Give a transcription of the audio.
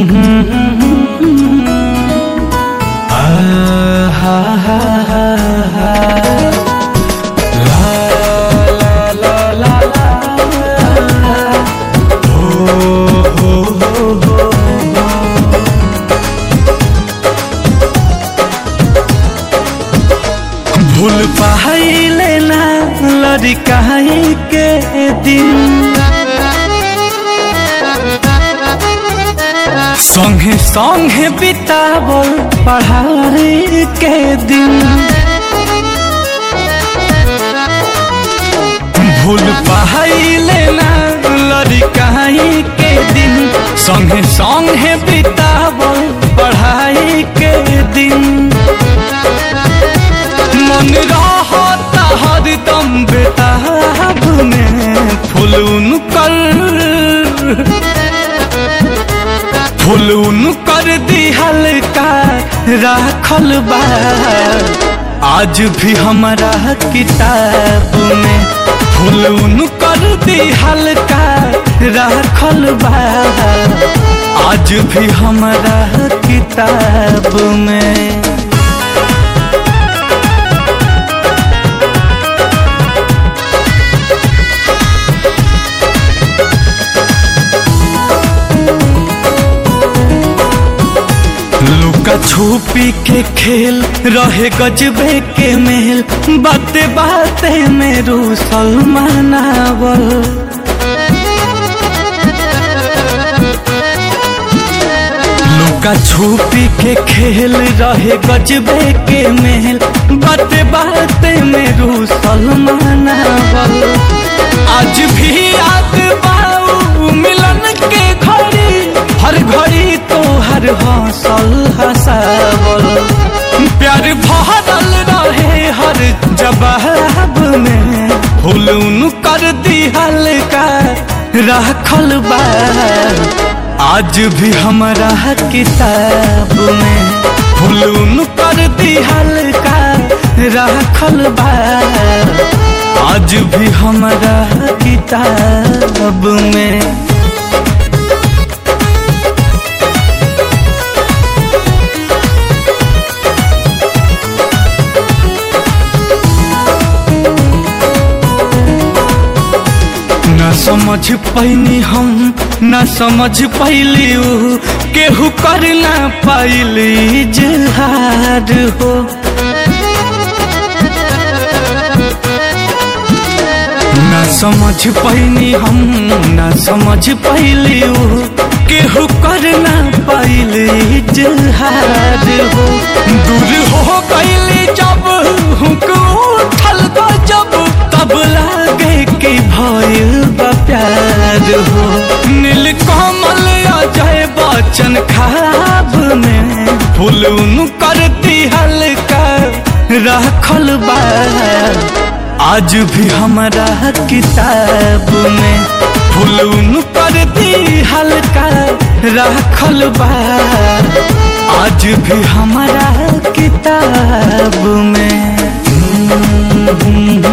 भूल पाइले ना लड़काई के दिन संगे संगे बितावल पढ़ाई के दिन भूल पाइले ना लड़काई के दिन संगे संगे बितावल पढ़ाई के दिन मन रहता हरदम बेताब में फुलून कर फुलून कर दी हल्का राखल बा आज भी हमारा किताब में फुलून कर दी हल्का राखल बा आज भी हमारा किताब में लुका छुपी के खेल रहे गजबे के मेल बाते बाते में रूसल मनावल लुका छुपी के खेल रहे गजबे के मेल बाते बाते में रूसल मनावल आज भी याद बाऊ मिलन के घड़ी हर घड़ी तो हर हौसल हसावल प्यार भरल रहे हर जवाब में फुलून कर दी हल्का रखल बा आज भी हमारा किताब में फुलून कर दी हल्का रखल बा आज भी हमारा किताब में न समझ पैनी हम न समझ पैली ऊ केहू कर ना पाइली जहार हो न समझ पैनी हम न समझ पैली ऊ केहू कर ना पाइली जहार हो दूर हो गईली जब हुक उठल जब तब लागे कि भइल बा प्यार हो नील कमल अजय बच्चन खाब में फुलून करती हल्का रखल बा आज भी हमारा किताब में फुलून करती हल्का रखल बा आज भी हमारा किताब में